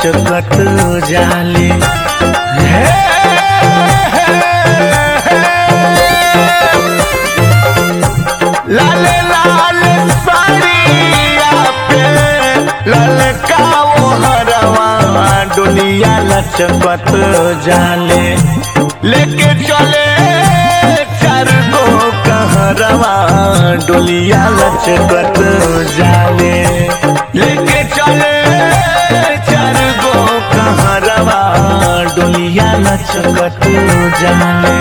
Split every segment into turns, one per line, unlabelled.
लचकत जाले हे लाल लाल साड़िया पे ललका वो हरवा दुनिया लचकत जाले लेके चले चार गो कहरवा डोलिया लचकत जाले लेके चले चार गो कहरवा डोलिया लचकत जाले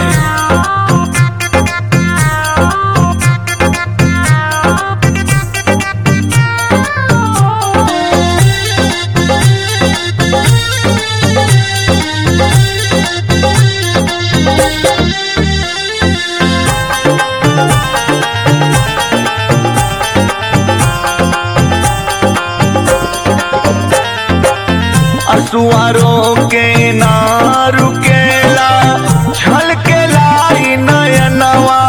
असुआरों के ना रुकेला छलकेला ई नयनवा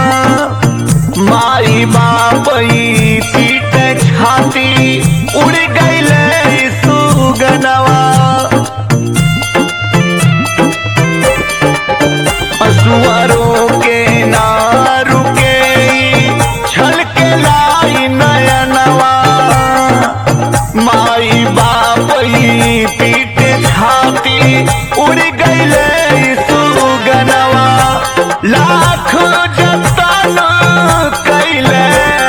माई बापई पीट छाती उड़ गईले सुगनवा असुआरों के ना रुके छलकेला ई नयनवा माई बापई पीट छाती उड़ गईले सुगनवा लाख जतन कैले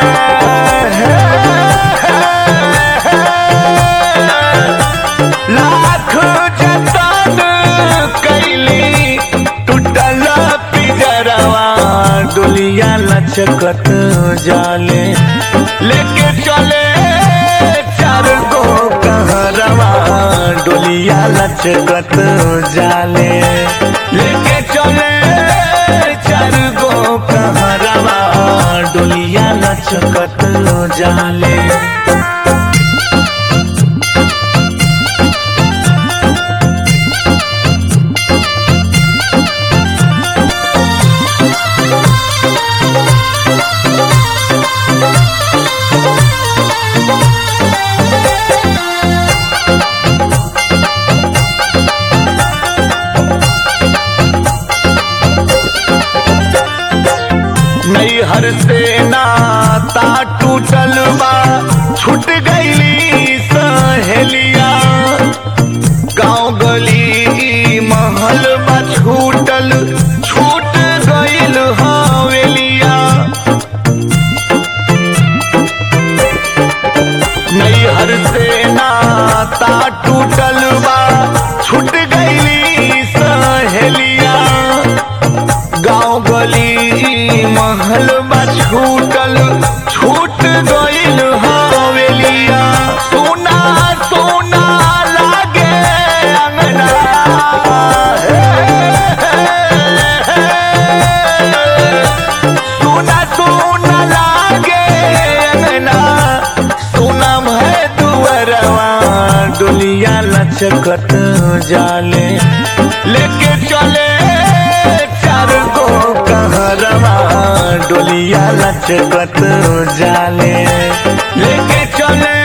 लाख जतन कैली टूटल पिजरवा डोलिया लचकत जाले लेके चले चार गो कहरवा डोलिया लचकत जाले लेके चले चार गो कहरवा डोलिया लचकत जाले नैहर से नाता टूटल बा छूट गईली सहेलिया गाँव गली महल बा छूटल छूट गईल हवेलिया नैहर से नाता टूटल बा छूट गईली सहेलिया गाँव गली महल बा छूटल छूट गईल हवेलिया सोना सोना लागे अंगना सोना सोना लागे अंगना सोना है दुअरवा डोलिया लचकत जाले लेके चले चार गो कहरवा डोलिया लचकत जाले लेके चले